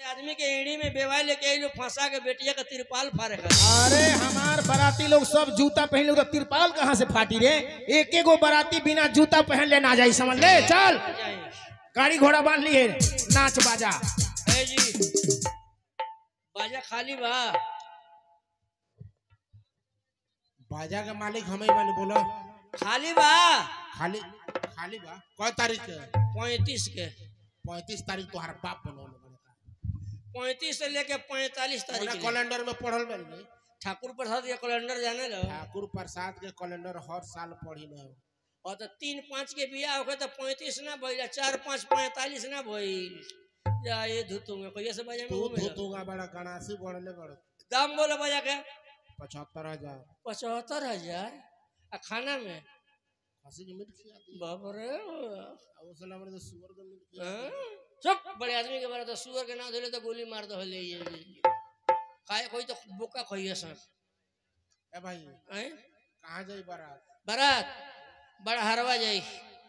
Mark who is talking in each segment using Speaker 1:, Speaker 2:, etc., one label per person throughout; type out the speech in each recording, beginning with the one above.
Speaker 1: आदमी के एड़ी में बेवाई लेके आई लोग फंसा के बेटिया का तिरपाल फाड़े कर
Speaker 2: अरे हमार बाराती लोग सब जूता पहन तो तिरपाल कहाँ से फाटी रे एक एक गो बाराती बिना जूता पहन ले ना जाई समझ ले चल गाड़ी घोड़ा बांध लिए नाच बाजा
Speaker 1: है जी बाजा खाली बा
Speaker 3: बाजा के मालिक हमें बने बोलो
Speaker 1: खाली बा
Speaker 3: खाली खाली बा कौ तारीख के
Speaker 1: पैंतीस के
Speaker 3: पैंतीस तारीख तुम्हारा बाप बनौले
Speaker 1: पैंतीस से लेके पैंतालीस तारीख ले।
Speaker 3: कैलेंडर में पढ़ल बनी
Speaker 1: ठाकुर प्रसाद के कैलेंडर जाने लो
Speaker 3: ठाकुर प्रसाद के कैलेंडर हर साल पढ़ी न
Speaker 1: और तो तीन पाँच के बिया होके तो पैंतीस ना भइल चार पाँच पैंतालीस ना भइल जा ये धुतूंगा कोई से बजा में
Speaker 3: तू
Speaker 1: घूमे ला।
Speaker 3: धोतूंगा बड़ा गणासी बढ़ले बड़
Speaker 1: दाम बोलो बजा के
Speaker 3: पचहत्तर हजार
Speaker 1: पचहत्तर हजार आ खाना में
Speaker 3: खसी के मीट खिया दी
Speaker 1: बाप रे
Speaker 3: अब उस नंबर से सुअर के मीट खिया दी।
Speaker 1: हाँ? चुप बड़े आदमी के बारे तो सुअर के नाम धोले तो गोली मार दो ले ये खाए कोई तो बोका खोइए सन
Speaker 3: ए भाई
Speaker 1: हैं?
Speaker 3: कहाँ जाई बारात
Speaker 1: बारात बड़ा हरवा जाई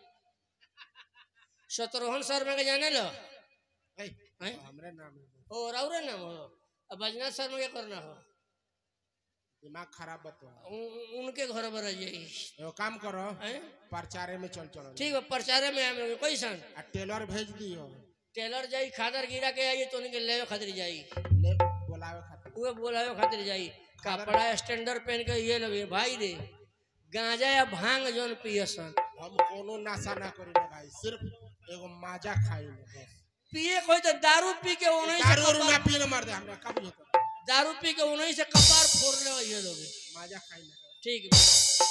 Speaker 1: शत्रुघ्न शर्मा के जाने लो
Speaker 3: ए,
Speaker 1: हैं?
Speaker 3: हमरे नाम है
Speaker 1: और और नाम हो अब बजनाथ शर्मा के करना हो
Speaker 3: दिमाग खराब बतो
Speaker 1: उ- उनके घर पर जाई
Speaker 3: एगो काम करो
Speaker 1: हैं?
Speaker 3: प्रचारे में चल चलो
Speaker 1: ठीक है प्रचारे में हम लोग कैसन
Speaker 3: आ टेलर भेज दियो
Speaker 1: टेलर जाई खादर गिरा के आई तो उनके लेवे खातिर जाई
Speaker 3: ले बोलावे खातिर
Speaker 1: उहे बोलावे खातिर जाई कपड़ा स्टैंडर्ड पहन के ये लोग भाई रे गांजा या भांग जोन पियसन
Speaker 3: हम कोनो नशा ना करी ना भाई सिर्फ एगो माजा खाई ले बस
Speaker 1: पिए कोई तो दारू पी के उन्हीं से
Speaker 3: दारू उरू ना
Speaker 1: कपार-
Speaker 3: पी ना मार दे हमरा कब होता
Speaker 1: दारू पी के उन्हीं से कपार फोड़ ले ये लोग
Speaker 3: माजा खाई ना
Speaker 1: ठीक बा।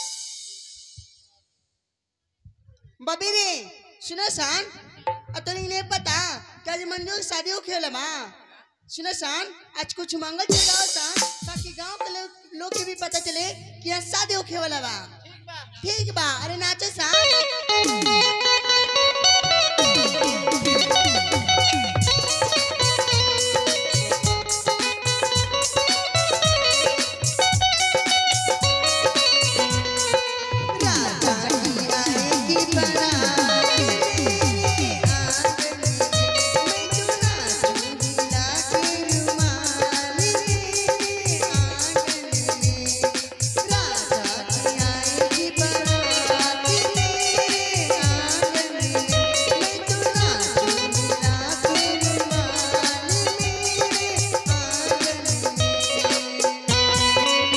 Speaker 4: बबी रे सुनो सान अब तो नहीं पता कि आज मंजू की शादी हो खेल माँ सुनो सान आज कुछ मंगल चल रहा सान ताकि गांव के लोग लोग के भी पता चले कि आज शादी हो खेल वाला बा ठीक बा अरे नाचो सान राजा की आएगी बारात मेरे आंगन में मैं तो नाचूंगी लाके रुमाल मेरे आंगन में राजा की आएगी बारात मेरे आंगन में मैं तो नाचूंगी लाके रुमाल मेरे आंगन में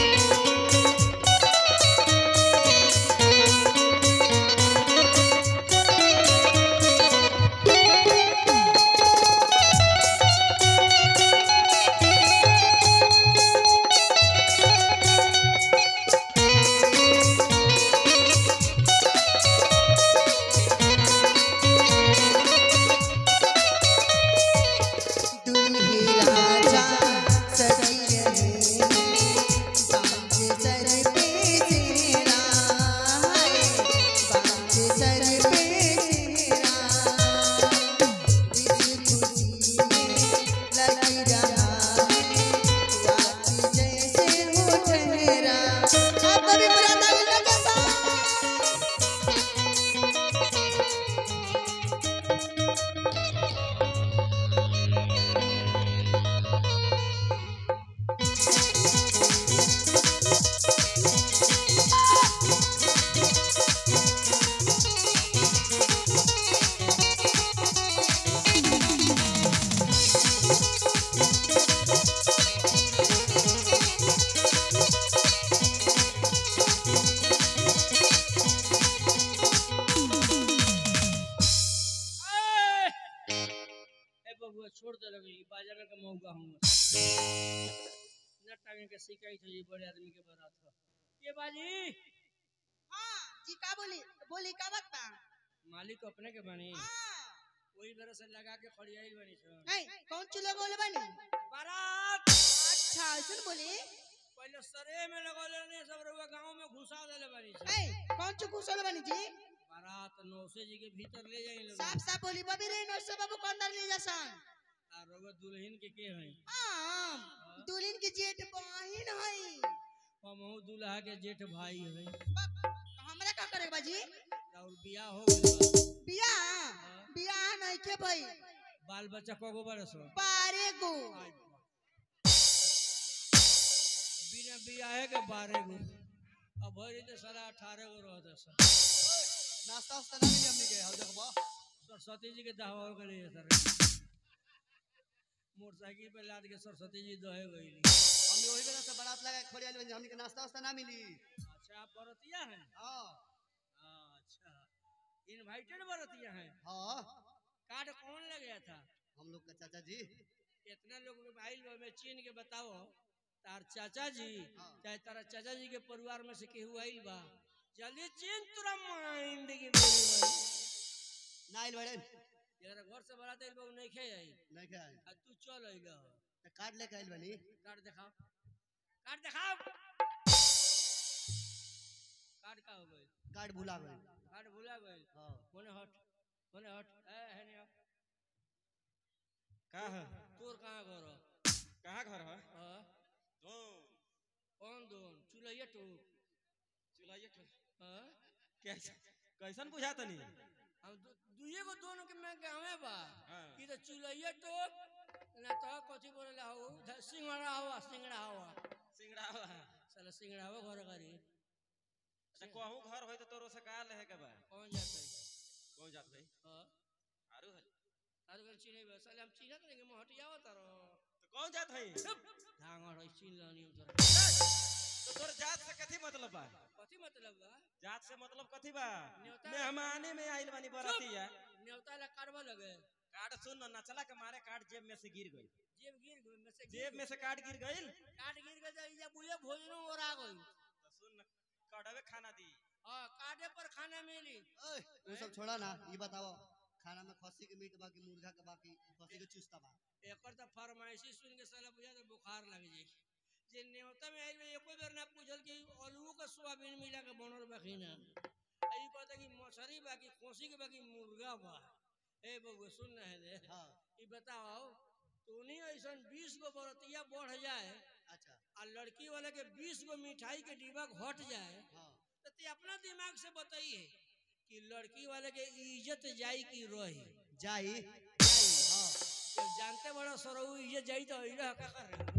Speaker 4: दुल्हे राजा सजी रहे बाज सर पे तेरा है बाज सर पे तेरा इस खुशी में लग रहा है रात जैसे हो ठहरा अब कभी बुरा ना लगा सा
Speaker 1: ए बबुआ छोड़ दे लगे बाजा में कमाऊंगा हम न टांगे के शिकायत हो ये बड़े आदमी के बारात हो ये बाजी
Speaker 4: हाँ जी का बोली बोली का बात बा
Speaker 1: मालिक अपने के बनी
Speaker 4: हाँ
Speaker 1: वही तरह से लगा के खड़ियाई बनी छो
Speaker 4: नहीं कौन चूल्हा बोले बनी
Speaker 1: बारात
Speaker 4: अच्छा ऐसे बोली
Speaker 1: पहले सरे में लगौले ने सब रउआ गांव में घुसा देले बनी छो
Speaker 4: ए कौन चु घुसल बनी जी
Speaker 1: बारात नौसे जी के भीतर ले जाई लोग
Speaker 4: साफ साफ बोली बबी रे नौसे बाबू को अंदर ले जासन
Speaker 1: आ रउआ दुल्हन के के हई
Speaker 4: आम दुल्हन की जेठ बहिन हई
Speaker 1: हमहू दूल्हा के जेठ भाई हई
Speaker 4: बाप, हमरा का करे बाजी
Speaker 1: और बियाह हो गइल बा।
Speaker 4: बियाह बियाह नहीं के भाई
Speaker 1: बाल बच्चा कगो बरस हो
Speaker 4: पार बारह गो
Speaker 1: बिना बियाहे के बारह गो अब भरी तो सारा अठारह गो रहता सर
Speaker 5: नाश्ता वास्ता ना मिली हमनी के हौ देखबो
Speaker 1: सरस्वती जी के दहवा के लिए सर मोटरसाइकिल पे लाद के सरस्वती जी दहे गईली
Speaker 5: हमनी ओही बेरा से बारात लगा के खोड़ी आइल बनी हमनी के नाश्ता वास्ता ना मिली
Speaker 1: अच्छा आप बरतिया हैं
Speaker 5: हां
Speaker 1: अच्छा इनवाइटेड बरतिया हैं
Speaker 5: हां
Speaker 1: कार्ड कौन ले गया था
Speaker 5: हम लोग का चाचा जी
Speaker 1: इतना लोग आइल बा में चीन के बताओ तार चाचा जी चाहे तारा चाचा जी के परिवार में से केहू आइल बा जल्दी चीन तुरा माइंड की बोली भाई
Speaker 5: ना आइल बड़े
Speaker 1: जरा घर से बरात आइल बा उ नहीं खे आई
Speaker 5: नहीं क्या आइल
Speaker 1: आ तू चल आइला हो
Speaker 5: तो कार्ड लेके आइल बनी
Speaker 1: कार्ड दिखाओ कार्ड दिखाओ कार्ड का हो गई
Speaker 5: कार्ड भुला गए
Speaker 1: कार्ड भुला गई
Speaker 5: हां
Speaker 1: कोने हट कोने हट ए है नहीं
Speaker 6: का है
Speaker 1: तोर कहाँ घर हो
Speaker 6: कहाँ घर है
Speaker 1: हाँ?
Speaker 6: दो
Speaker 1: कौन दोन चुलैया टू
Speaker 6: चुलाइए ठो
Speaker 1: हाँ?
Speaker 6: कैसे कैसन बुझा तनी
Speaker 1: हम दु- दुइये गो दोनों के मैं गाँवे बा
Speaker 6: हाँ।
Speaker 1: कि तो चुलैया टोप ना तो कथी बोले हो सिंगड़ा हवा सिंगड़ा हवा
Speaker 6: सिंगड़ा वाला
Speaker 1: साला सिंगड़ा हवा घर करी
Speaker 6: अच्छा कहूँ घर होई तो तोरो से का लेहे के बा
Speaker 1: कौन जाते
Speaker 6: कौन जात भाई
Speaker 1: हाँ
Speaker 6: आरू है
Speaker 1: तारू कल चिन्ह बा साले हम चिन्हत नहीं कि महटिया हो तारो
Speaker 6: तो कौन जात है
Speaker 1: धांगड़ है चिन्ह लानी हम तोरा
Speaker 6: तो तोर जात से कथी मतलब बा
Speaker 1: कथी मतलब बा
Speaker 6: जात से मतलब कथी बा
Speaker 1: न्योता-
Speaker 6: मेहमाने में आइल बानी बरातिया
Speaker 1: न्योता ला करवा लगे
Speaker 6: कार्ड सुन न नचला के मारे कार्ड जेब में से गिर गई
Speaker 1: जेब गिर गई में से
Speaker 6: जेब में से कार्ड गिर गई
Speaker 1: काट गिर गई तो इजा बुझे भोजनो और आ गई
Speaker 6: तो सुन न कड़वे खाना दी
Speaker 1: हाँ काटे पर खाना मिली
Speaker 5: ओए वो सब छोड़ा ना ये बताओ खाना में खस्सी के मीट बाकी मुर्गा के बाकी खस्सी के चुस्ता बा
Speaker 1: एकर तो फरमाइशी सुन के साला बुझा तो बुखार लग जाई जे न्योता में आइल बा, एको बेर ना पूछल कि आलू का सोयाबीन मिला के बनल बा कि ना आ ई कहता कि मछली बा कि कोसी के बा कि मुर्गा बा ए बबुआ सुन ना है रे
Speaker 5: हां
Speaker 1: ई बताओ तूनी ऐसन बीस गो बरतिया बढ़ जाए
Speaker 5: अच्छा
Speaker 1: आ लड़की वाले के बीस गो मिठाई के डिब्बा घट जाए
Speaker 5: हां
Speaker 1: तो ते अपना दिमाग से बताइए कि लड़की वाले के इज्जत जाई कि रही
Speaker 5: जाई
Speaker 1: जाई
Speaker 5: हां
Speaker 1: जब जानते बड़ा सरऊ इज्जत जाई तो इला का कर रहे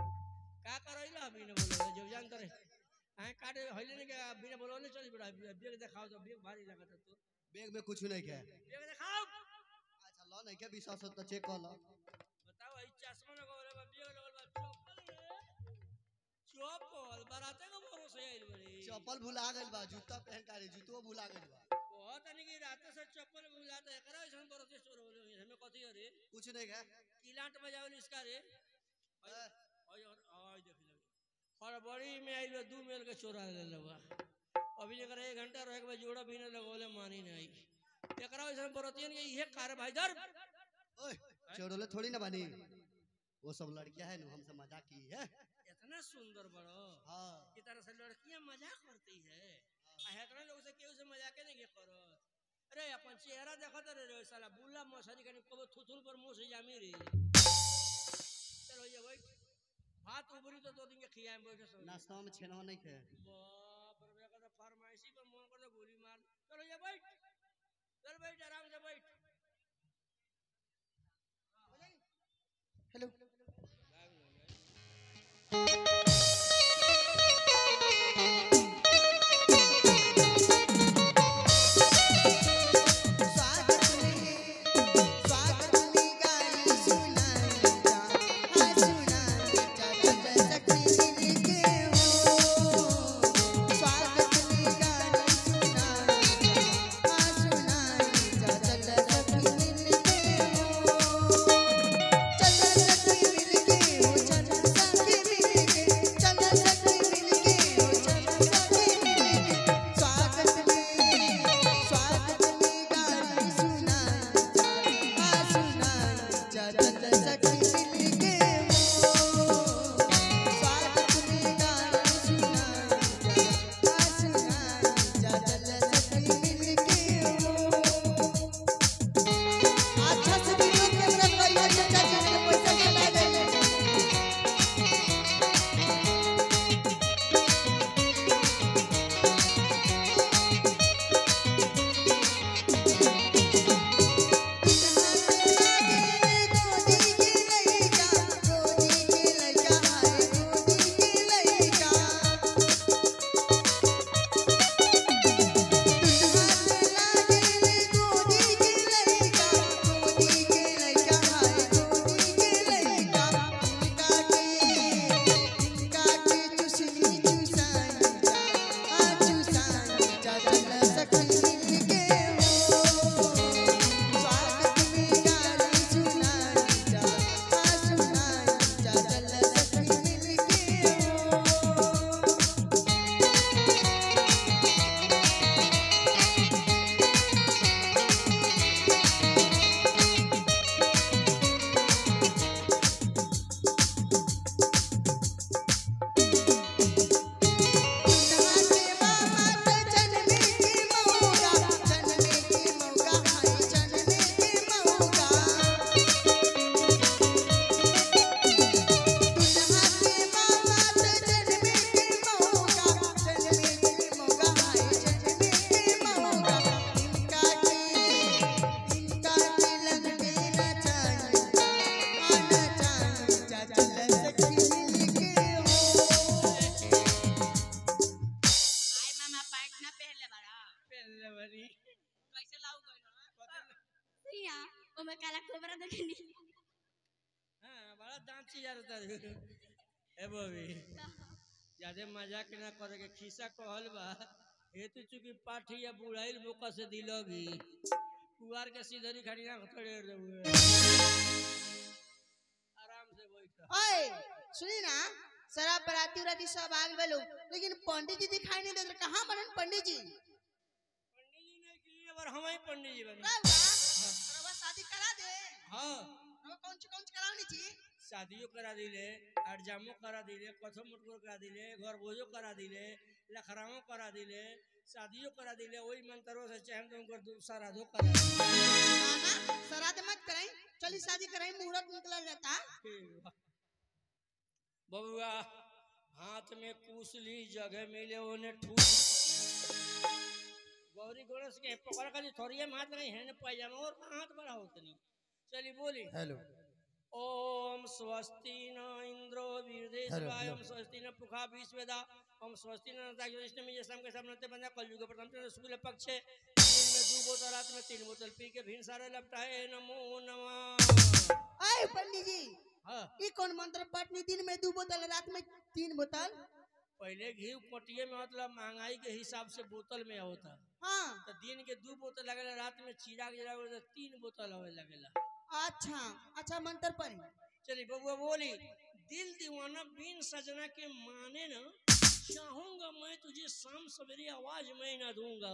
Speaker 1: का कर इला बिना बोले जब जानते रहे आए काटे हइले ने के बिना बोले चल बड़ा बेग दिखाओ तो बेग भारी लगता तो
Speaker 5: बैग में कुछ नहीं है
Speaker 1: बेग दिखाओ
Speaker 5: अच्छा लो नहीं के विश्वास हो तो चेक कर लो
Speaker 1: बताओ ई चश्मा लगावले बा बेग लगल बा चप्पल रे चप्पल बराते को भरोसे आइल बड़ी
Speaker 5: चप्पल भुला गइल बा जूता पहन का रे जूतो भुला गइल बा
Speaker 1: बहुत नहीं कि रात से चप्पल भुलाता है करा ऐसा बरसे स्टोर होले हमें कथी है रे
Speaker 5: कुछ नहीं है
Speaker 1: किलाट बजावल इसका रे
Speaker 5: ए,
Speaker 1: और और देख ले हड़बड़ी में आइल बा, दू मेल के चोरा ले लेबा अभी जकर एक घंटा रहे के बाद जोड़ा भी न लगोले मानी नहीं एकरा ऐसा बरतियन के इहे कार भाई दर
Speaker 5: ओए चोरोले थोड़ी ना बनी वो सब लड़कियां है ना हमसे मजाक की है
Speaker 1: इतना सुंदर बड़ो
Speaker 5: हाँ
Speaker 1: की तरह से लड़कियां मजाक करती है आ इतना लोग से केहू से मजाक नहीं के करो अरे अपन चेहरा देखत रे रे साला बुल्ला मछली कनी कबो थुथुल पर मुंह से जामी रे चलो ये भाई भात उबरी तो दो दिन के खियाए बैठे सब
Speaker 5: नाश्ता में छेनवा नहीं खे
Speaker 1: बाप रे बेटा तो फरमाइशी पर मन कर गोली मार चलो ये बैठ चल बैठ आराम से बैठ
Speaker 4: हेलो स्वागत में स्वागत में गाली सुनाई जा हाँ सुनाई जा जब सखी मिल के हो स्वागत में गाली सुनाई जा हाँ सुनाई जा जब सखी मिल के हो चल सखी मिल के हो चल सखी मिल के चल सखी मिल के हो चल सखी मिल के स्वागत में स्वागत में गाली सुनाई जा हाँ सुनाई जा चल सखी मिल के हो स्वागत में गाली सुनाई जा हाँ सुनाई जा चल सखी मिल के हो अच्छा से वीडियो कैमरा करिए चाचा जी के पैसा चला देंगे गोदी के
Speaker 1: बड़ा दांत चिया रहता रे ए बबी ज्यादा मजाक ना करे के खिस्सा कहल बा हेतु चूंकि पाठी या बुढ़ाइल बोका से दिलोगी कुआर के सीधरी खड़ी ना खड़े रहुए आराम से बैठ
Speaker 4: ओए सुनी ना शराब बराती उराती सब आ गए लोग लेकिन पंडित जी दिखाई नहीं देते कहाँ बनन पंडित जी
Speaker 1: पंडित जी ने की और हम ही पंडित जी बने
Speaker 4: रउआ रउआ शादी करा दे
Speaker 1: हाँ
Speaker 4: रउआ कौन ची कौन ची करावनी छी
Speaker 1: शादियों करा दिले अरजामो करा दिले कथो मुटको करा दिले घर बोझो करा दिले लखरामो करा दिले शादियों करा दिले वही मंत्रों से चाहे तो उनको सराधो करा दिले
Speaker 4: ना श्राद्ध मत कराई चली शादी कराई मुहूर्त निकल जाता
Speaker 1: बबुआ हाथ में कुसली जगह मिले उन्हें ठूस गौरी गणेश के पकड़ कर थोड़ी हाथ नहीं है न पैजामा और हाथ बड़ा होता नहीं चलिए बोली
Speaker 2: हेलो
Speaker 1: ओम स्वस्ति न इंद्रो वीरदेशवाय ओम स्वस्ति न पुखा विश्वेदा ओम स्वस्ति न नताग्निष्ट में जैसा के सब नते बंदा कलयुग के प्रथम चंद्र शुक्ल पक्ष है दिन में दो बोतल रात में तीन बोतल पी के भिन सारे लपटाए नमो नमः
Speaker 4: आए पंडित जी
Speaker 1: हाँ
Speaker 4: ये कौन मंत्र पटनी दिन में दो बोतल रात में तीन बोतल
Speaker 1: पहले घी पटिए में मतलब महंगाई के हिसाब से बोतल में होता
Speaker 4: हाँ
Speaker 1: तो दिन के दो बोतल लगेला रात में चिराग जलावे तो तीन बोतल होवे लगेला
Speaker 4: अच्छा अच्छा मंत्र पढ़ी
Speaker 1: चलिए बबुआ बोली दिल दीवाना बिन सजना के माने न चाहूंगा मैं तुझे शाम सवेरे आवाज मैं ना दूंगा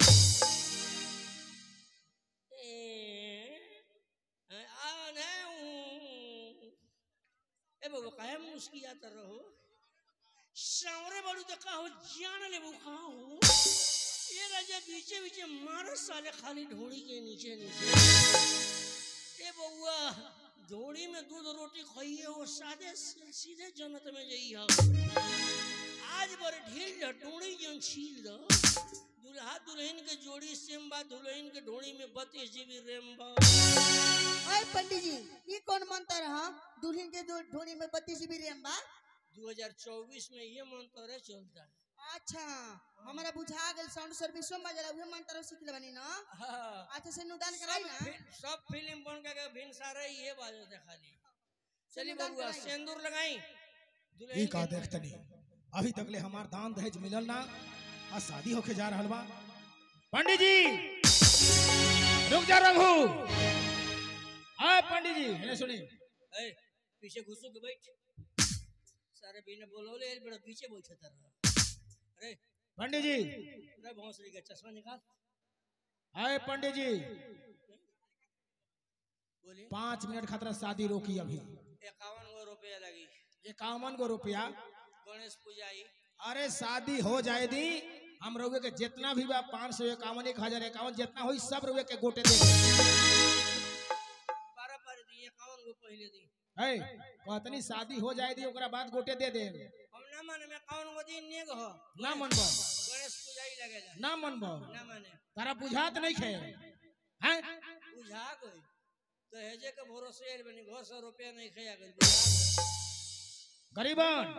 Speaker 1: ए, आ, नहीं हूँ। ए बबुआ काहे मुस्कियात रहो सावरे बड़ू तो कहो जान ले वो कहा हो ये राजा बीचे बीचे मारो साले खाली ढोड़ी के नीचे नीचे ए बउआ धोड़ी में दूध रोटी खाइए और सादे से- सीधे जन्नत में जाइए आज बर ढील द डोड़ी जन छील द दुल्हा दुल्हन के जोड़ी सेम बा दुल्हन के ढोड़ी में बत्तीस जीबी रैम बा
Speaker 4: ओए पंडित जी ये कौन मंत्र है दुल्हन के दो ढोली में बत्तीस जीबी रैम बा
Speaker 1: 2024 में ये मंत्र चलता है
Speaker 4: अच्छा हमारा बुझा गेल साउंड सर्विसो में जला उहे मंत्र सीख ले बनी ना
Speaker 1: हाँ।
Speaker 4: अच्छा से नुदान कराई
Speaker 1: सब
Speaker 4: ना
Speaker 1: फि- सब फिल्म बन के भिन सारे ये बाजो थे खाली चलिए
Speaker 4: सिंदूर
Speaker 1: बबुआ
Speaker 4: लगाई।
Speaker 1: सिंदूर लगाई
Speaker 2: ई
Speaker 1: दुल्हन
Speaker 2: का
Speaker 1: के-
Speaker 2: देखतनी अभी तकले हमार दान दहेज मिलल ना आ शादी होके जा रहल बा पंडित जी रुक जा रघु आ पंडित जी ये सुनी
Speaker 1: ए, पीछे घुसो के बैठ सारे बिना बोलोले एल बड़ा पीछे बैठे तर अरे
Speaker 2: पंडित जी
Speaker 1: अरे भोसड़ी का चश्मा निकाल
Speaker 2: आए पंडित जी
Speaker 1: बोली
Speaker 2: पाँच मिनट खातिर शादी रोकी अभी
Speaker 1: इक्यावन गो रुपया लगी
Speaker 2: इक्यावन गो रुपया
Speaker 1: गणेश पूजाई
Speaker 2: अरे शादी हो जाए दी हम रउए के जितना भी बा पाँच सौ इक्यावन एक हजार इक्यावन जितना हुई सब रउए के गोटे दे
Speaker 1: पारा पारी दी इक्यावन गो पहले दी
Speaker 2: है कहतनी शादी हो जाए दी ओकरा बाद गोटे दे दे
Speaker 1: हम ना माने में इक्यावन गो दिन नेग हो
Speaker 2: ना मनबो
Speaker 1: गणेश पूजाई लगेला
Speaker 2: ना मनबो
Speaker 1: ना माने
Speaker 2: तारा बुझात नहीं खे हैं
Speaker 1: बुझा गई तो हेजे के भरोसे आइल बनी घर सौ रुपया नहीं खया गई बुझा गई।
Speaker 2: गरीबन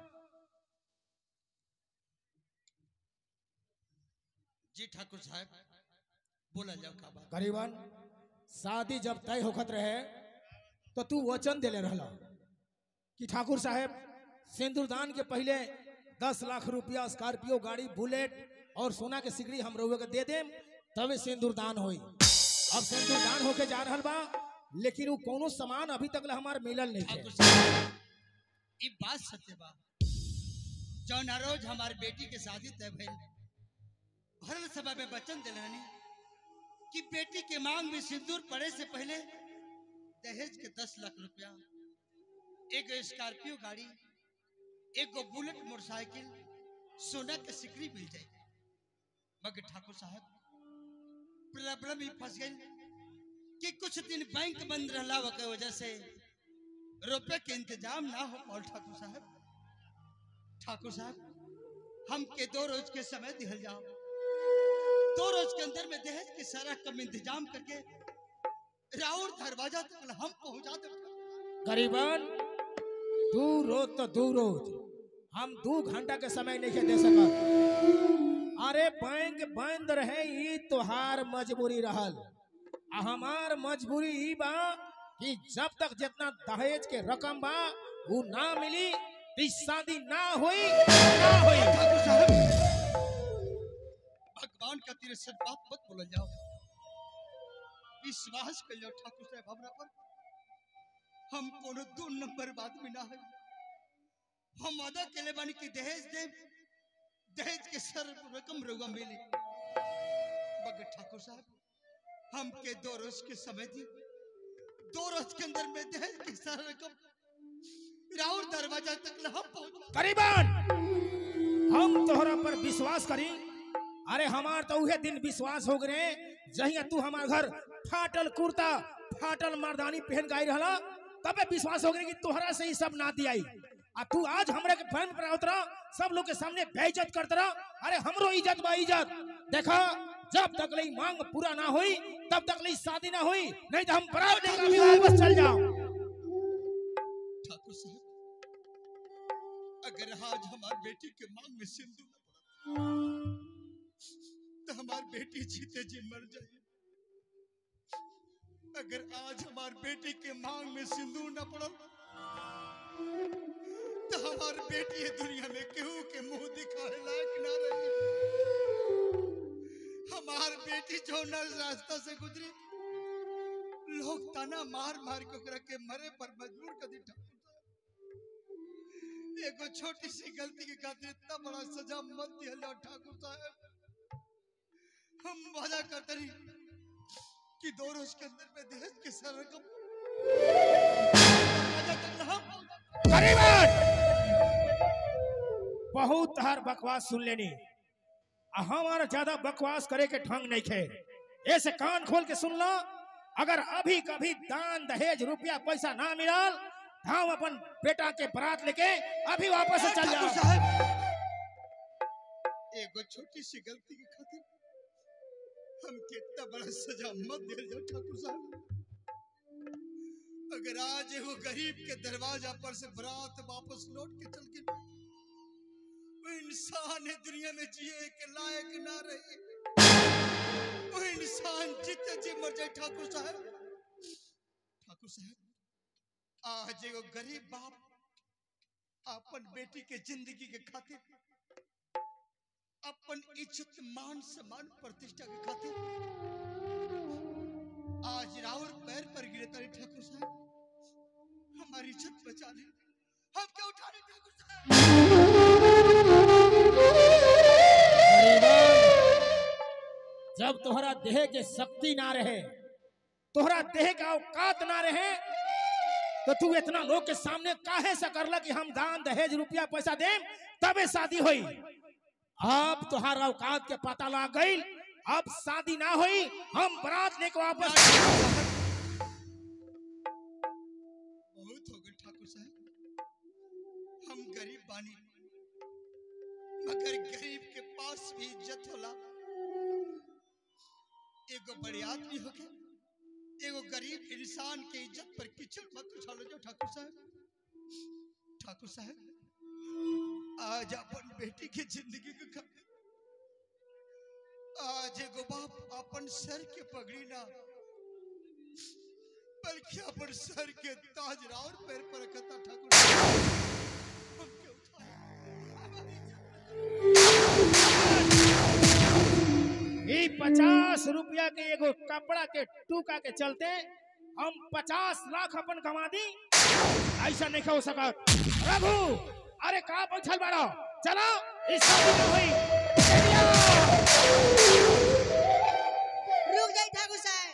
Speaker 5: जी ठाकुर साहब बोला जाओ का बात
Speaker 2: गरीबन शादी जब तय होखत रहे तो तू वचन देले रहला कि ठाकुर साहब सिंदूरदान के पहले दस लाख रुपया स्कॉर्पियो गाड़ी बुलेट और सोना के सिगड़ी हम रउए के दे देम तबे सिंदूरदान होई अब सिंदूरदान होके जा रहल बा लेकिन वो कोनो सामान अभी तक हमार मिलल नहीं
Speaker 5: ठाकुर
Speaker 2: है
Speaker 5: साहब ये बात सत्य बा जौन रोज हमारी बेटी के शादी तय भइल भरल सभा में वचन दिल रहनी कि बेटी के मांग में सिंदूर पड़े से पहले दहेज के दस लाख रुपया एक स्कॉर्पियो गाड़ी एक गो बुलेट मोटरसाइकिल सोना के सिकड़ी मिल जाए मगर ठाकुर साहब प्रॉब्लम ही फंस गई कि कुछ दिन बैंक बंद रहला के वजह से रुपए के इंतजाम ना हो पाओ ठाकुर साहब ठाकुर साहब हम के दो रोज के समय दिहल जाओ दो रोज के अंदर में दहेज के सारा कम इंतजाम करके राउर दरवाजा तक हम पहुंचा दे
Speaker 2: गरीबन दू रोज तो दू रोज हम दू घंटा के समय नहीं दे सकत अरे बैंक बंद रहे ई तोहार मजबूरी रहल आ हमार मजबूरी ई बा कि जब तक जितना दहेज के रकम बा वो ना मिली तो इस शादी ना हुई ना हुई
Speaker 5: ठाकुर साहब भगवान का तेरे सच बात मत बोल जाओ विश्वास कर जाओ ठाकुर साहब हमरा पर हम कोनो दो नंबर बात में ना है हम वादा केले बानी कि दहेज दे दहेज के सर रकम रुआ मिली मगर ठाकुर साहब हम के दो रोज के समय दी दो रोज के अंदर में दहेज के सर रकम राउर दरवाजा तक न हम पहुंच
Speaker 2: करीबन हम तोहरा पर विश्वास करी अरे हमार तो उहे दिन विश्वास हो गए जहिया तू हमार घर फाटल कुर्ता फाटल मर्दानी पहन के आई रहला तबे विश्वास हो गए कि तोहरा से ही सब ना दियाई आ तू आज हमरे के फैन पर उतरा सब लोग के सामने बेइज्जत करत रहा अरे हमरो इज्जत बा इज्जत देखा जब तक ले मांग पूरा ना हुई तब तक ले शादी ना हुई नहीं तो हम बरात लेकर अभी वापस चल जाओ
Speaker 5: ठाकुर साहब अगर आज हमार बेटी के मांग में सिंदूर न पड़ा तो हमार बेटी जीते जी मर जाए अगर आज हमार बेटी के मांग में सिंदूर न पड़ा तो हमार बेटी ये दुनिया में केहू के मुंह दिखाने लायक ना रही हमार बेटी जो न रास्ता से गुजरी लोग ताना मार मार के ओकरा के मरे पर मजबूर कर दी ठाकुर साहब एगो छोटी सी गलती के खातिर इतना बड़ा सजा मत दिया लो ठाकुर साहब हम वादा करते रही कि दो रोज के अंदर में दहेज के सर रकम वादा करना हम
Speaker 2: करीबन बहुत हर बकवास सुन लेनी आ हमारा ज्यादा बकवास करे के ढंग नहीं खे ऐसे कान खोल के सुन लो अगर अभी कभी दान दहेज रुपया पैसा ना मिलल तो हम अपन बेटा के बरात लेके अभी वापस से चल
Speaker 5: ठाकुर
Speaker 2: जाओ
Speaker 5: साहब एगो छोटी सी गलती के खातिर हम कितना बड़ा सजा मत दे जाओ ठाकुर साहब अगर आज एगो गरीब के दरवाजा पर से बरात वापस लौट के चल के वो इंसान है दुनिया में जिए के लायक ना रहे वो इंसान जितने जी मर जाए ठाकुर साहब ठाकुर साहब आज एगो गरीब बाप अपन बेटी के जिंदगी के खातिर अपन इज्जत मान सम्मान प्रतिष्ठा के खातिर आज राउर पैर पर गिरे तारे ठाकुर साहब हमारी इज्जत बचा ले हम क्या उठा ले ठाकुर साहब
Speaker 2: जब तोहरा देह के शक्ति ना रहे तोहरा देह का औकात ना रहे तो तू इतना लोग के सामने काहे से करला कि हम दान दहेज रुपया पैसा देम तबे शादी होई अब तोहरा औकात के पता लग गई अब शादी ना हुई हम बारात लेके वापस
Speaker 5: बहुत हो गए ठाकुर साहब हम गरीब बानी मगर गरीब के पास भी इज्जत होला एगो बड़े आदमी हो के एगो गरीब इंसान के इज्जत पर किचन मत उछालो जो ठाकुर साहब ठाकुर साहब आज अपन बेटी के जिंदगी के खातिर आज एगो बाप अपन सर के पगड़ी ना बल्कि अपन सर के ताज राउर पैर पर रखता ठाकुर साहब। हम क्यों उठाए? हमारी
Speaker 2: ई पचास रुपया के एगो कपड़ा के टूका के चलते हम पचास लाख अपन कमा दी ऐसा नहीं हो सकत रघु अरे कहा बैठल बाड़ो चलो इस शादी में हुई
Speaker 4: रुक जाई ठाकुर साहब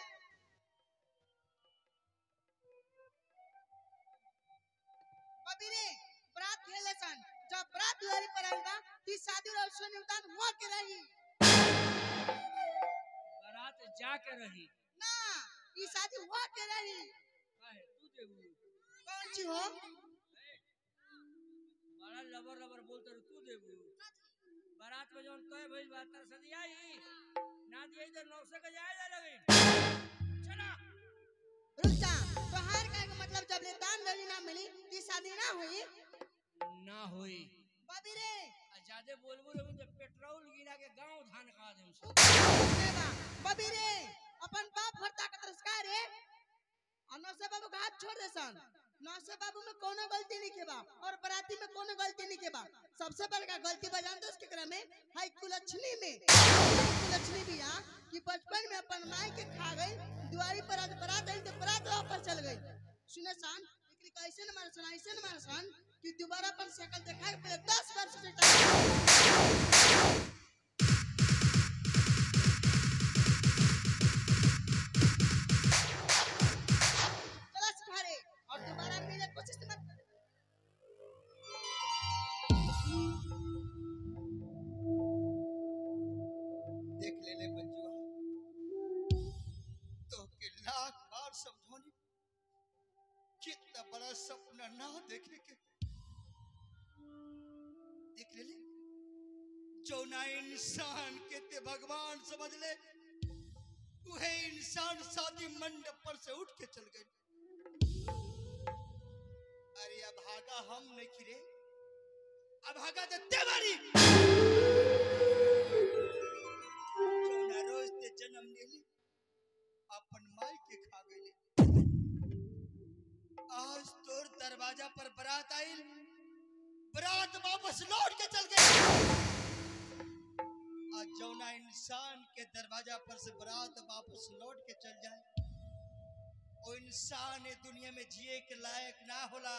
Speaker 4: बबी रे बरात खेले सन जब बरात दुआरी पर आइल बा ती शादी और सोने उतान हुआ के रही
Speaker 1: बारात जाके रही
Speaker 4: ना ई शादी हुआ के रही
Speaker 1: काहे तू देबू
Speaker 4: कौन सी हो
Speaker 1: बड़ा लबर लबर बोलते रह तू देबू बारात में जौन तय भइल बा तर सदी आई ना दिए तो नौसे के जाए जा लगी चला
Speaker 4: रुक जा तोहार का मतलब जब ले दान दली ना मिली ती शादी ना हुई
Speaker 1: ना होई
Speaker 4: बबी रे
Speaker 1: आ ज्यादा बोलबू रे तो पेट्रोल गिरा के गांव धान खा देम सब
Speaker 4: रे बा, बबी रे अपन बाप भरता का तिरस्कार रे और नौसे बाबू का हाथ छोड़ दे सन नौसे बाबू में कोनो गलती नहीं के बा और बराती में कोनो गलती नहीं के बा सबसे बड़का गलती बा जानते उसके क्रम में हाई कुलछनी में हाई कुलछनी भी यहाँ कि बचपन में अपन माई के खा गई दुआरी पर आज बरात आई तो बरात वापस चल गई सुने सन एकरी कैसे न मार सन ऐसे न मार सन कि दोबारा अपन शकल देखा के पहले दस वर्ष से टाइम चला सिखारे और दोबारा मिले कोशिश मत कर
Speaker 5: देख ले ले मंजुआ तो के लाख बार समझौनी कितना बड़ा सपना ना देखे के देख ले ले जो ना इंसान के ते भगवान समझ ले वह इंसान शादी मंडप पर से उठ के चल गए अरे अब भागा हम नहीं खिरे अब भागा तो तेवारी जौना रोज ते जन्म लेली अपन माई के खा गईले आज तोर दरवाजा पर बरात आइल बरात वापस लौट के चल गई आज जौना इंसान के दरवाजा पर से बरात वापस लौट के चल जाए वो इंसान ये दुनिया में जिए के लायक ना होला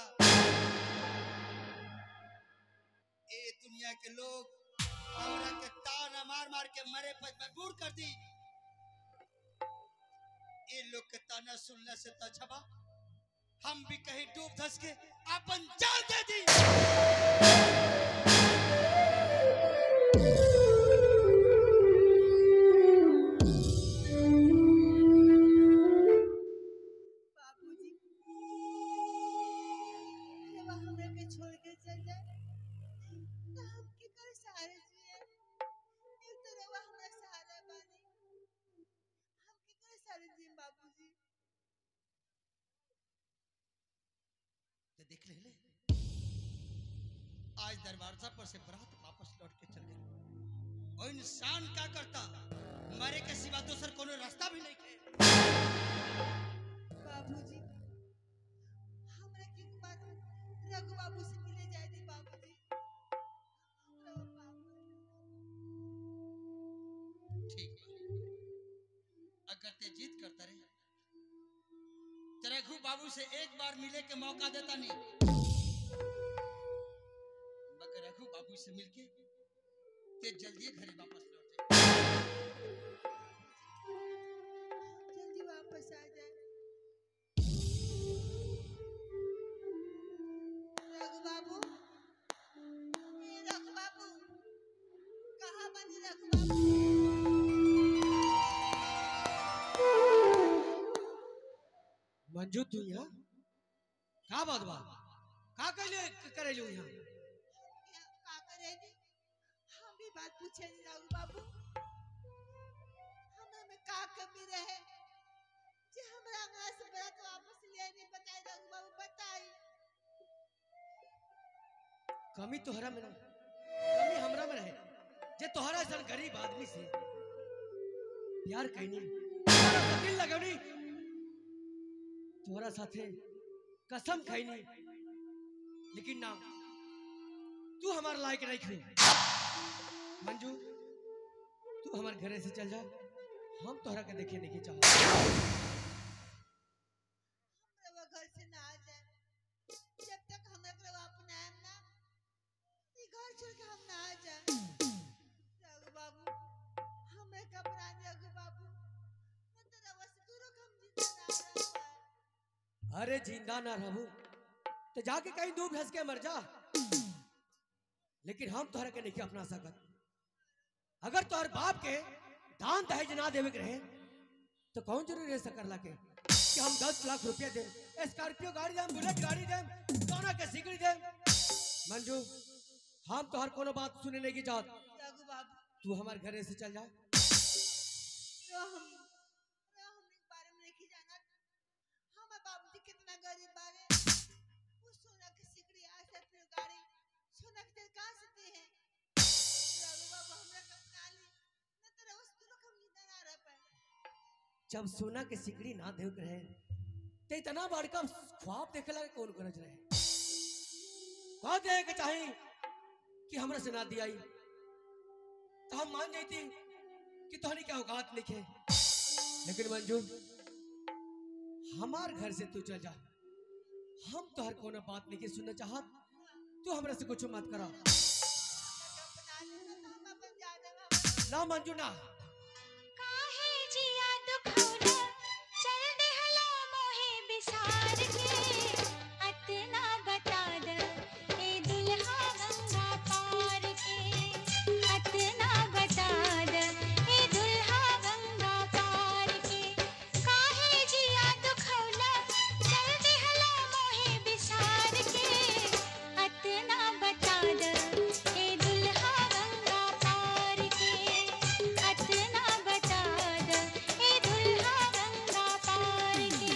Speaker 5: ए दुनिया के लोग हमरा के ताना मार मार के मरे पर मजबूर कर दी ये लोग के ताना सुनने से तो अच्छा बा हम भी कहीं डूब धस के अपन जान दे दी
Speaker 4: बाबूजी जब हमरा के छोड़ के चल जाए तो हम के कर सहारे जिए एक तो रवा हमरा सहारा बानी हम के कर सहारे जिए बाबूजी
Speaker 5: तो देख ले ले आज दरवाजा पर से बरात वापस लौट के चल गई और इंसान क्या करता मरे के सिवा दूसर कोनो रास्ता भी नहीं थे
Speaker 4: बाबूजी हमरा के एक बात रघु बाबू से मिले जाए दी बाबूजी रघु बाबू
Speaker 5: ठीक बा अगर ते जीत करता रहे तो रघु बाबू से एक बार मिले के मौका देता नहीं मगर रघु बाबू से मिलके ते जल्दी घरे वापस लौट जाए
Speaker 4: जल्दी वापस आ जाए रघु बाबू ए रघु बाबू कहाँ बनी रघु बाबू
Speaker 1: मंजू तू यहाँ का बात बा का कैले करे जो यहाँ
Speaker 4: क्या- का करेगी हम भी बात पूछे नहीं रघु बाबू हमरा में का कमी रहे जे हमरा अंगना से बरात वापस ले नहीं बताए रघु बाबू बताई
Speaker 1: कमी तोहरा में ना कमी हमरा में रहे जे तोहरा ऐसा गरीब आदमी से प्यार कैनी तोहरा से दिल लगौनी तोहरा साथे कसम खैनी लेकिन ना तू हमार लायक नहीं खी मंजू तू हमार घरे से चल जा हम तोहरा के देखे नहीं चाहत
Speaker 4: हमरा घर से ना आ जाए जब तक हमरा के रवा अपनाएम ना ई घर छोड़ के हम ना आ जाए रघु बाबू हमें घबरा रघु बाबू मैं तो रवा से दूर हम जिंदा ना रह पाए
Speaker 1: अरे जिंदा ना रहू तो जाके कहीं दूर धस के मर जा लेकिन हम तोहरा के नहीं अपना सकत अगर तोहर बाप के दान दहेज ना देवे के रहे तो कौन जरूरी रह सकला के कि हम दस लाख रुपया दे स्कॉर्पियो गाड़ी देम बुलेट गाड़ी देम सोना के सिकड़ी देम मंजू हम तोहर कोनो बात सुने नहीं की चाहत
Speaker 4: रघु बाबू
Speaker 1: तू हमारे घरे से चल जा
Speaker 4: रो हम रो हम इस बारे में नहीं जाना हमारे बाबूजी कितना गरीब बारे वो सोना की सिकड़ी आज से फिर गाड़ी सोना के तेल कहाँ से दे हैं रघु बाबू हमरा के अपना ली न तो रोज दूर हम जिंदा ना रह पाए
Speaker 1: जब सोना के सिकड़ी ना देव के रहे
Speaker 7: ते इतना बड़का ख्वाब देखे लगे कौन गरज रहे कह दे के चाहे कि हमरा से ना दियाई तो हम मान जाती कि तोहनी क्या औकात नहीं है लेकिन मंजू हमार घर से तू चल जा हम तोहर कोनो बात नहीं के सुनना चाहत तू हमरा से कुछ मत करा ना मंजू ना
Speaker 8: काहे जिया दुखौला चल देहला मोहे बिसार के अतना बता द ए दुल्हा गंगा पार के अतना बता द ए दुल्हा गंगा पार के काहे जिया दुखौला चल देहला मोहे बिसार के अतना बता द ए दुल्हा गंगा पार के अतना बता द ए दुल्हा गंगा पार के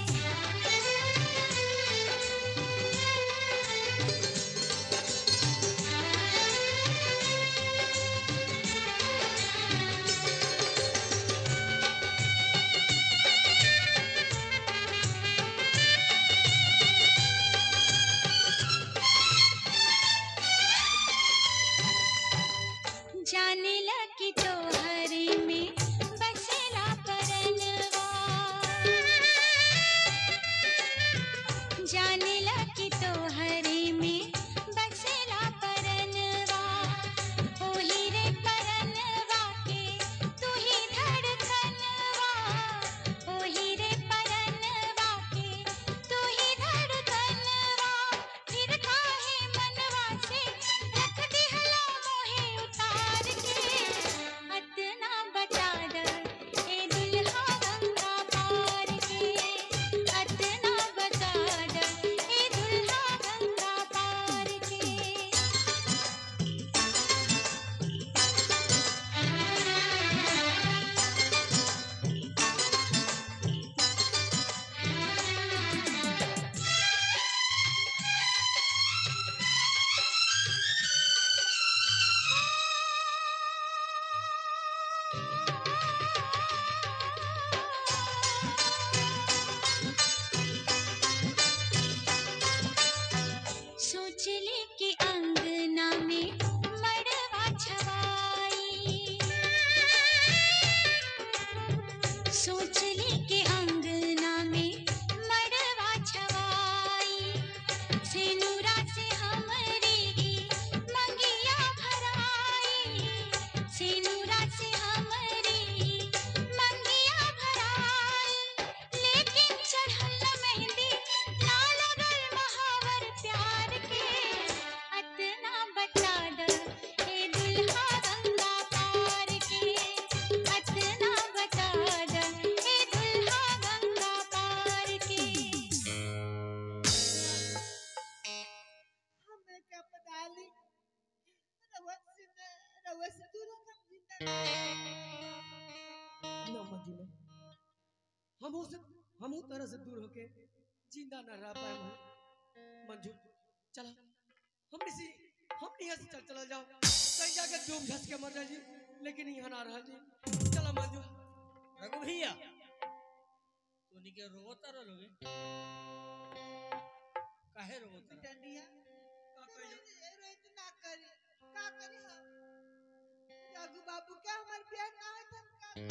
Speaker 8: जाने लगी तोहरे में बसेला परनवा जाने लगी तोहरे में बसेला परनवा ओही रे परनवा के तू ही धड़कनवा ओही रे परनवा के तू ही धड़कनवा फिर काहे मनवा से रख दिहला मोहे उतार के अतना बता द ए दुल्हा गंगा पार के अतना बता द ए दुल्हा गंगा पार के सोचले कि अंगना में मड़वा छवाई सोचले कि अंगना में मड़वा छवाई सिनुरा से हमरी मंगिया भराई सिनुरा से हमरी मंगिया भराई लेकिन चढ़ल मेहंदी ना लगल महावर प्यार के अतना बता द ए दुल्हा गंगा पार के अतना बता द ए दुल्हा गंगा पार के
Speaker 4: हमें क्या पता ली रवा से रवा से दूर हम जिंदा
Speaker 7: ना मंजू ना हम से हम तरह से दूर होके जिंदा न रह पाए हम मंजू चला हम इसी हम यहाँ से चल चला जाओ कहीं जाके डूब धस के मर जाए जी लेकिन यहाँ ना रह जी चला मंजू
Speaker 1: रघु भैया तू निके रोता रहोगे काहे रोता रहो?
Speaker 4: टंडिया
Speaker 7: का कहियो?
Speaker 4: रोहित ना करी का करी हम रघु बाबू क्या हमार प्यार ना है तब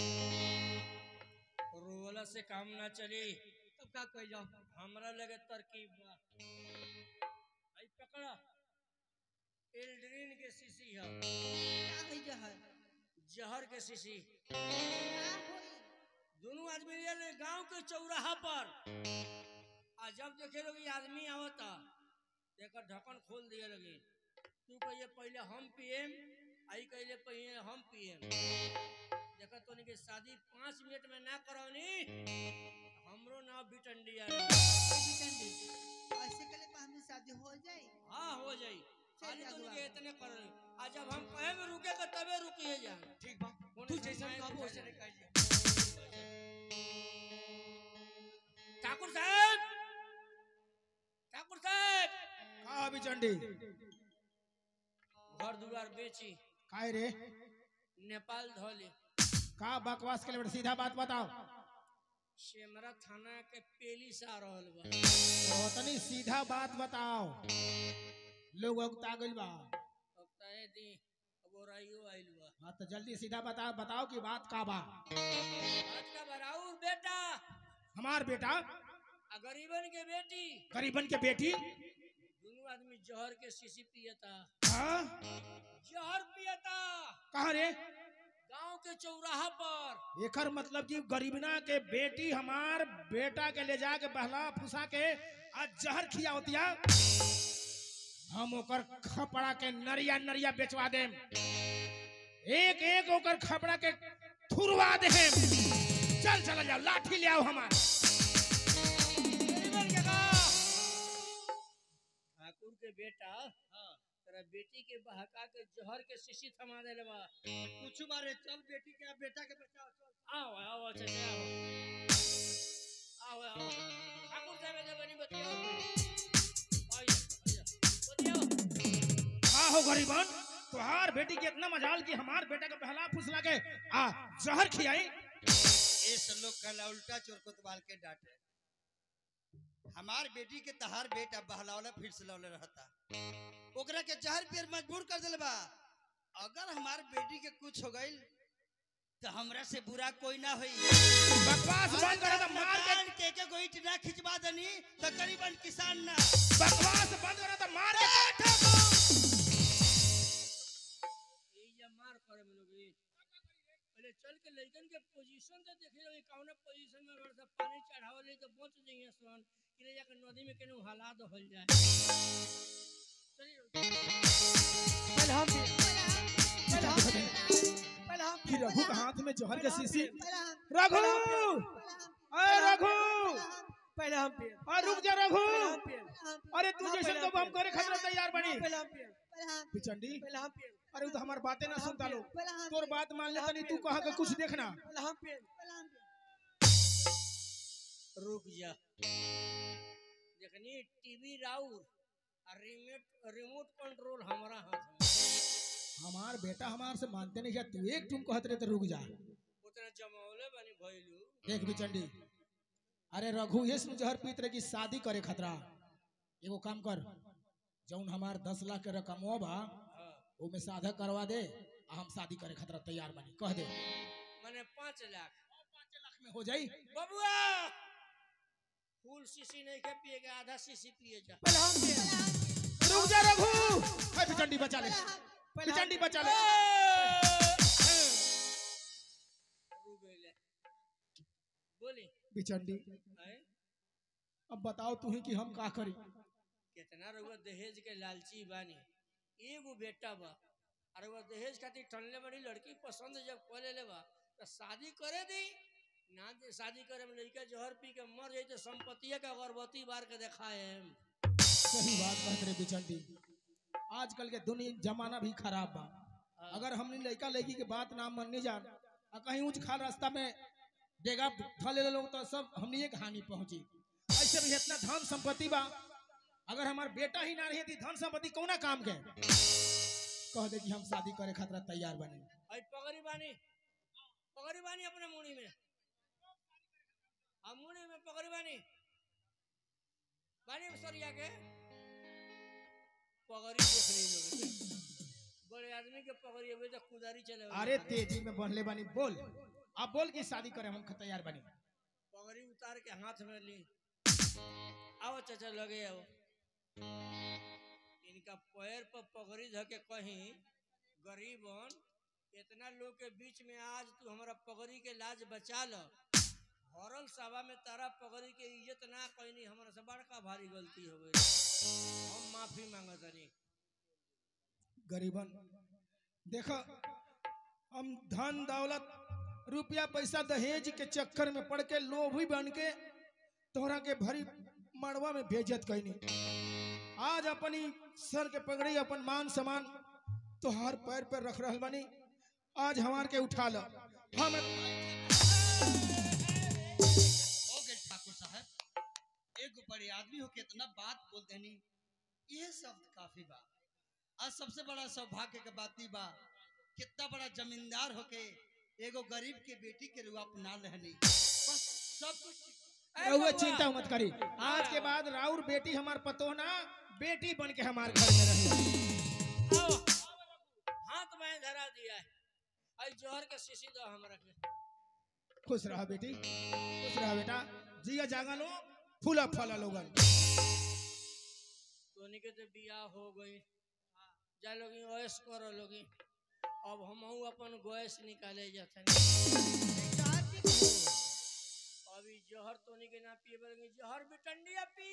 Speaker 4: का
Speaker 1: रोवला से काम ना चली
Speaker 7: तब का कह जाओ
Speaker 1: हमरा लगे तरकीब बा आई पकड़ा एल्ड्रीन के शीशी है
Speaker 4: क्या है जहर
Speaker 1: जहर के शीशी
Speaker 4: का होई
Speaker 1: दोनों आदमी ये गांव के चौराहा पर आ जब देखे लोग आदमी आवता एकर ढक्कन खोल दिए लगे तू कहिए पहले हम पिएम आई कहिए पहले हम पिएम देखा तो के शादी पाँच मिनट में ना करौनी हमरो नाम बिटंडिया
Speaker 4: बिटंडी ऐसे कले पा हमें शादी हो जाए
Speaker 1: हाँ हो जाई खाली तो
Speaker 4: अगुआ।
Speaker 1: के इतने कर आ जब हम कहे में रुके का तबे रुकिए जा
Speaker 7: ठीक बा तू जैसा कहबो वैसे नहीं कहिए
Speaker 1: ठाकुर साहब ठाकुर साहब
Speaker 2: का अभी चंडी
Speaker 1: घर दुआर बेची
Speaker 2: काय रे
Speaker 1: नेपाल धोली
Speaker 2: का बकवास के लिए सीधा बात बताओ
Speaker 1: सेमरा थाना के पेली से आ रहल बा
Speaker 2: तो तनी सीधा बात बताओ लोग उगता गइल बा
Speaker 1: अब तय दी अब ओराइयो आइल बा
Speaker 2: हाँ तो जल्दी सीधा बता बताओ कि बात का बा
Speaker 1: आज का बराउर बेटा
Speaker 2: हमार बेटा
Speaker 1: आ गरीबन के बेटी
Speaker 2: गरीबन के बेटी
Speaker 1: दोनों आदमी जहर के शीशी पियता
Speaker 2: हाँ
Speaker 1: जहर पियता
Speaker 2: कहाँ रे
Speaker 1: गांव के चौराहा पर
Speaker 2: एकर मतलब कि गरीबना के बेटी हमार बेटा के ले जाके बहला फुसा के आज जहर खिया होतिया हम ओकर खपड़ा के नरिया नरिया बेचवा देम एक एक ओकर खपड़ा के थुरवा देम चल चल जाओ लाठी ले आओ हमार
Speaker 1: गरीबन के का ठाकुर के बेटा तेरा बेटी के बहका के जहर के शीशी थमा देले बा
Speaker 5: कुछ बारे चल बेटी के अब बेटा के बचाओ चल
Speaker 1: आओ आओ चचा आओ आओ आओ ठाकुर साहब ने बनी बतियाओ आइए आइए बतियाओ
Speaker 2: का हो गरीबन तुहार बेटी के इतना मजाल कि हमार बेटा के बहला फुसला के आ जहर खियाई
Speaker 5: इस लोग कहला उल्टा चोर कोतवाल के डांटे हमार बेटी के तहार बेटा बहलावला फिर से लौले रहता ओकरा के जहर पेर मजबूर कर दिल बा अगर हमार बेटी के कुछ हो गइल तो हमरा से बुरा कोई ना होई
Speaker 2: बकवास बंद करो तो मार के
Speaker 5: मकान के के गोइट ना खिंचवा दनी तो गरीबन किसान ना
Speaker 2: बकवास बंद करो तो मार के
Speaker 1: ये या मार करे में लोग ये पहले चल के लइकन के पोजीशन तो देखे रही कौन पोजीशन में अगर सब पानी चढ़ावले तो बच जाइए सन कि ले जाकर नदी में केनू हला दो हल जाए चलिए
Speaker 7: पहले हम पिए पहले हम पिए पहले हम
Speaker 2: कि रघु के हाथ में जहर के शीशी
Speaker 4: पहले हम
Speaker 2: रघु अरे रघु
Speaker 7: पहले हम पिए
Speaker 2: अरे रुक जा रघु
Speaker 7: पहले हम पिए
Speaker 2: अरे तू
Speaker 7: हाँ,
Speaker 2: जैसे
Speaker 7: पहले
Speaker 2: तो हम करे खतरा तैयार बनी
Speaker 7: पहले हम पिए
Speaker 4: पहले हम
Speaker 2: पिचंडी
Speaker 7: पहले हम पिए
Speaker 2: अरे उ तो हमार बातें ना सुनता लो
Speaker 4: पहले हम
Speaker 2: तोर बात मान ले तनी तू कहा के कुछ देखना
Speaker 7: पहले हम पिए
Speaker 4: पहले हम
Speaker 1: रुक जा देखनी टीवी राउर और रिमोट रिमोट कंट्रोल हमारा हाथ में
Speaker 2: हमार बेटा हमार से मानते नहीं क्या तू एक तुम कहत रहे तो रुक जा
Speaker 1: उतना जमावले बनी भइलू
Speaker 2: देख बिचंडी अरे रघु ये सुन जहर पीत रहे कि शादी करे खतरा एगो काम कर जौन हमार दस लाख के रकम बा
Speaker 1: हाँ
Speaker 2: वो में साधा करवा दे आ हम शादी करे खतरा तैयार बनी कह दे
Speaker 1: मैंने पाँच लाख
Speaker 2: पाँच लाख में हो जाई
Speaker 1: बबुआ फुल शीशी नहीं के पिएगा आधा शीशी पिए जा
Speaker 7: पहले हम पिए
Speaker 2: रुक जा रघु है बिचंडी बचा ले
Speaker 7: पहले हम
Speaker 2: बिचंडी बचा ले
Speaker 1: रुक गइले। बोली
Speaker 2: बिचंडी
Speaker 1: हैं?
Speaker 2: अब बताओ तू ही कि हम का करी
Speaker 1: कितना रउआ दहेज के लालची बानी एगो बेटा बा और वो दहेज खातिर ठनले बड़ी लड़की पसंद जब कर ले बा तो शादी करे दी ना दे शादी करे में लड़का जहर पी के मर जाई तो संपत्तिया के अगरबत्ती बार के दिखाए
Speaker 2: सही बात कहत रहे बिचंडी आजकल के दुनिया जमाना भी खराब बा अगर हमने लड़का लड़की के बात ना मानने जान आ कहीं ऊंच खाल रास्ता में डेगा उठा ले लोग तो सब हमने एक हानि पहुंची ऐसे भी इतना धन संपत्ति बा अगर हमार बेटा ही ना रही थी धन संपत्ति कौना काम के कह दे कि हम शादी करे खतरा तैयार बने
Speaker 1: आई पगड़ी बानी पगड़ी बानी अपने मुड़ी में हम मुड़ी में पगड़ी बानी बानी सरिया के पगड़ी देख रही लोग बड़े आदमी के पगड़ी अबे तो कुदारी चले
Speaker 2: अरे तेजी में बढ़ले बनी बोल अब बोल कि शादी करे हम तैयार बनी
Speaker 1: पगड़ी उतार के हाथ में ली आओ चाचा लगे आओ इनका पैर पर पगड़ी धो के कहीं गरीबन इतना लोग के बीच में आज तू हमारा पगड़ी के लाज बचा ल हरल सभा में तारा पगड़ी के इज्जत ना कहनी हमारा से बड़का भारी गलती हो गई हम माफी मांगतनी
Speaker 2: गरीबन देखो हम धन दौलत रुपया पैसा दहेज के चक्कर में पड़ के लोभी बन के तोहरा के भरी मड़वा में बेजत कैनी आज अपनी सर के पगड़ी अपन मान सम्मान तोहार पैर पर रख रहल बनी आज हमार के उठा लो हम
Speaker 5: हो गए ठाकुर साहब एक बड़े आदमी हो के इतना बात बोल देनी ये शब्द काफी बा आज सबसे बड़ा सौभाग्य के बात ई बा कितना बड़ा जमींदार होके एगो गरीब के बेटी के रुआ अपना लेहनी बस सब कुछ ठीक बा।
Speaker 1: ए
Speaker 2: रहुआ
Speaker 1: बबुआ,
Speaker 2: चिंता मत करी आज के बाद राउर बेटी हमार पतो ना बेटी बन के हमार घर में रही
Speaker 1: आओ हाथ में धरा दिया है आई जोहर के शीशी दो हमरा के
Speaker 2: खुश रहा बेटी खुश रहा बेटा जिया जागा लो फूला फला लोगन
Speaker 1: तोनी के तो बियाह हो गई जा लोगी ओएस करो लोगी अब हम अपन गैस निकाले जाते अभी जहर तोनी के ना पिए बरगे जहर बिटंडिया पी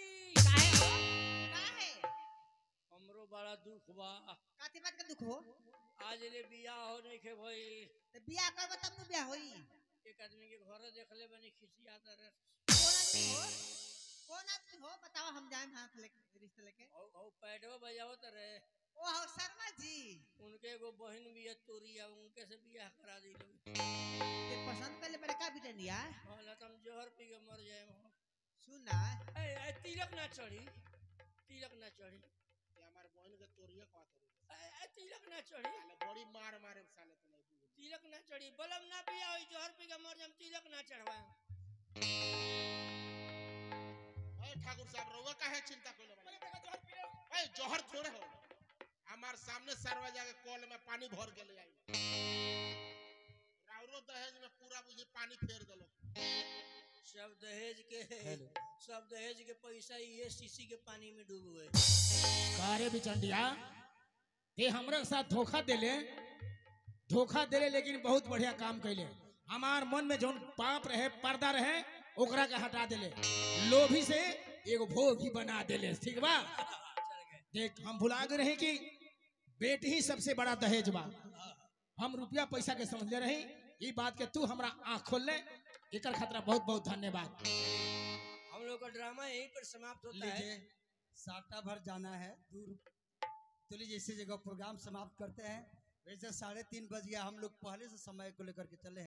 Speaker 1: हमरो बड़ा दुख बा
Speaker 4: काती बात का दुख हो
Speaker 1: आज ले बियाह हो नहीं के भाई
Speaker 4: तो बियाह करबो तब न बियाह होई
Speaker 1: एक आदमी के घर देखले बनी खिसियाता रहे
Speaker 4: कौन आदमी हो कौन आदमी हो बताओ हम जाए हाथ लेके रिश्ते लेके
Speaker 1: औ औ पैडवा बजावत रहे
Speaker 4: ओ हो शर्मा जी
Speaker 1: उनके एगो बहन भी है तोरिया उनके से बियाह करा दी लोग
Speaker 4: ये पसंद कर ले बड़े का बिटनिया
Speaker 1: होला तो हम जहर पी के मर जाए हम
Speaker 4: सुना
Speaker 1: ए ए, तिलक ना चढ़ी तिलक ना चढ़ी
Speaker 3: ये हमारे बहन के तोरिए कहत रही
Speaker 1: ए, ए, तिलक ना चढ़ी
Speaker 3: साले बड़ी मार मारे साले तो नहीं बुझ
Speaker 1: तिलक ना चढ़ी बलम ना पिया होई जहर पी के मर जाम तिलक ना चढ़वा
Speaker 3: ए ठाकुर साहब रउआ काहे चिंता कइले बानी ए जहर थोड़े हो हमार सामने सरवा जाके कल में पानी भर के ले आई राउरो दहेज में पूरा बुझी पानी फेर देलो
Speaker 1: सब दहेज के सब दहेज के पैसा ये शीशी के पानी में डूब गए
Speaker 2: कारे बिचंडिया ते हमरा साथ धोखा देले धोखा देले लेकिन बहुत बढ़िया काम कैले हमार मन में जौन पाप रहे पर्दा रहे ओकरा के हटा देले लोभी से एगो भोग ही बना देले ठीक बा
Speaker 1: चल गए
Speaker 2: देख हम भुला गए रहे कि बेटी ही सबसे बड़ा दहेज बा हम रुपया पैसा के समझले रही ई बात के तू हमरा आँख खोल ले एकर खतरा बहुत बहुत धन्यवाद
Speaker 1: हम लोग का ड्रामा यहीं पर समाप्त होता है
Speaker 5: लीजिए साटा भर जाना है दूर तो लीजिए इसी जगह प्रोग्राम समाप्त करते हैं वैसे साढ़े तीन बज गया हम लोग पहले से समय को लेकर के चले हैं